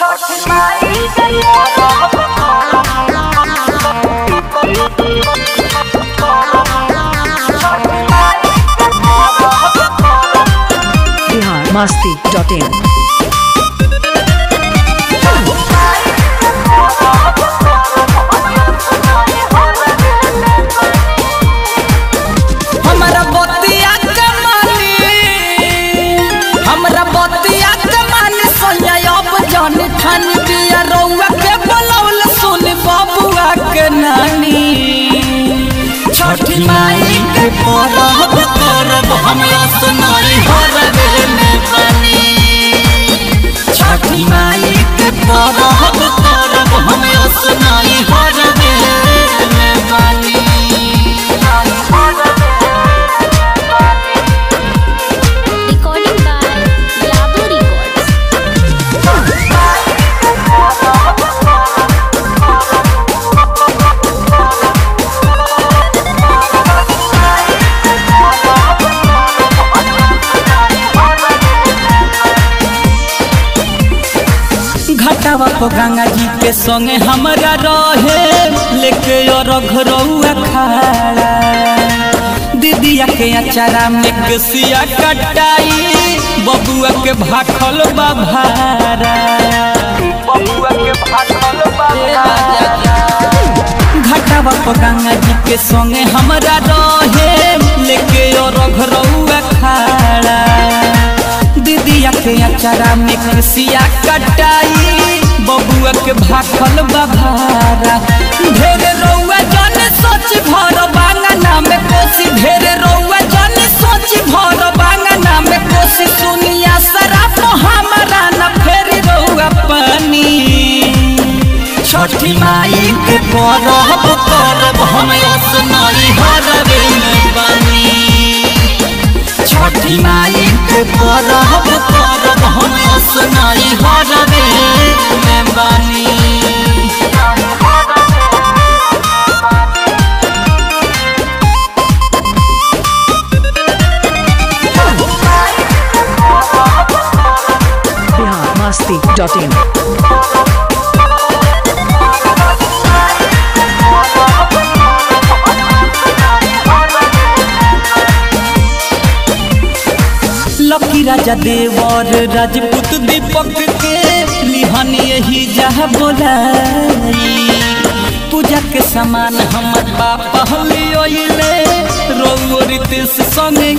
Bihar Masti dot in हमरा बतिया के मानी हमरा बतिया के मानी सोनिया अब जान ठान दिया रउआ के बोलौल सुन बबुआ के नानी छठी माई के परब करब हमरा सुनाई हरबे में बनी छठी माई के परब करब हमरा सुनाई हरबे में बनी Recording by Yadu Records. घटावा को गंगा जी के संगे हमरा रहे लेके और घरौआ खाड़ा दीदिया के अचारा में कसिया कटाई बबुआ के भाखल बाभारा बबुआ के भाखल घटावा को गंगा जी के संगे हमरा रहे लेके और घरौआ खाड़ा दीदिया के अचारा में खुशिया कटाई बबुआ के भाखल बभारा ढेर रउआ जन सोच भर बांगना में कोसी ढेर रउआ जन सोच भर बांगना में कोसी सुनिया सराफ हमरा न फेरी रउआ पानी छठी माई के परब करब हम सुनाई हरबे में बनी छठी माई के परब करब हम सुनाई हरबे में बनी बिहार मस्ती डॉट इन लकी राजा देवर राजपूत दीपक के लिहन यही जह बोलाई पूजा के सामान हमर पापा लियोले रोरित संगे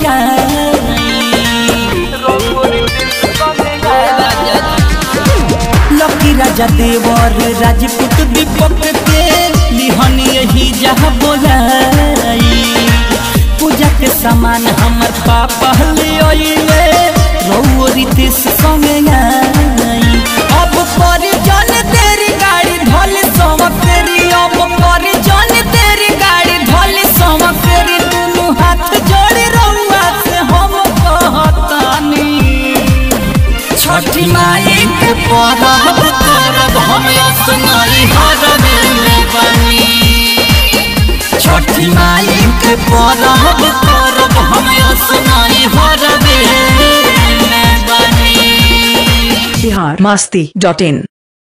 लकी राजा देवर राजपूत दीपक के लिहन यही जह बोलाई पूजा के सामान हमर पापा लियोले रोरित संगे आई अब पर जन तेरी गाड़ी ढोल समक तेरी अब पर जन तेरी गाड़ी ढोल समक तेरी दुनू हाथ जोड़ी रउआ से हम कहतानी छठी माई के परब करब हम सुनाई हरबे में बनी छठी माई के परब करब हम सुनाई हरबे में बनी बिहार मस्ती डॉट इन